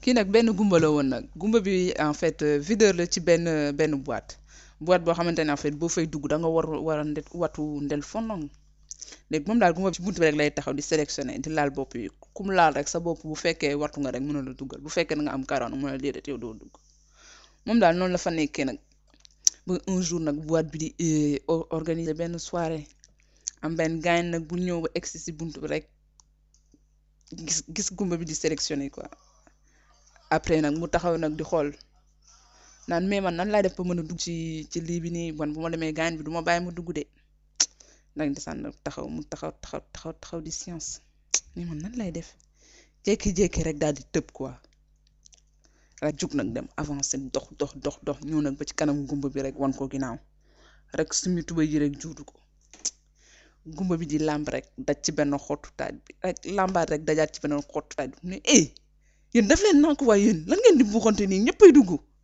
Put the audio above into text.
kii nag benn gumba la woon nag gumba bi en fait euh, videur la ci benn benn boîte boîte boo xamante ne en fait boo fay dugg da nga war war a nde watu ndel fondong léegi moom daal gumba bi ci buntu bi rek lay taxaw di sélectionné di laal bopp yi ku mu laal rek sa bopp bu fekkee wartu nga rek mën na la duggal bu fekkee da nga am karoon mën na déedéet yow doo dugg moom daal noonu la fa nekkee nag ba un jour nag boîte bi di eh, o- organiser benn soirée am benn gaañ nag bu ñëw ba egsi si buntu bi rek gis gis gumba bi di sélectionné quoi après nag mu taxaw nag di xool naan mais man nan laay def ba mën a dugg ci ci lii bi nii man bu ma demee gaañ bi du ma bàyyi ma dugg de nag desaan nag taxaw mu taxaw taxaw taxaw taxaw di science mais man nan lay def jékki-jékki rek daal di tëb quoi rek jug nag dem avancé dox dox dox dox ñëw nag ba ci kanam gumba bi rek wan ko ginnaaw rek sumi tuba yi rek juutu ko gumba bi di làmb rek daj ci benn xottu taaj bi rek làmbaat rek dajaat ci benn xottu taaj bi mu ne eh yéen daf leen nank waaye yéen lan ngeen di buuxante nii ñëppay dugg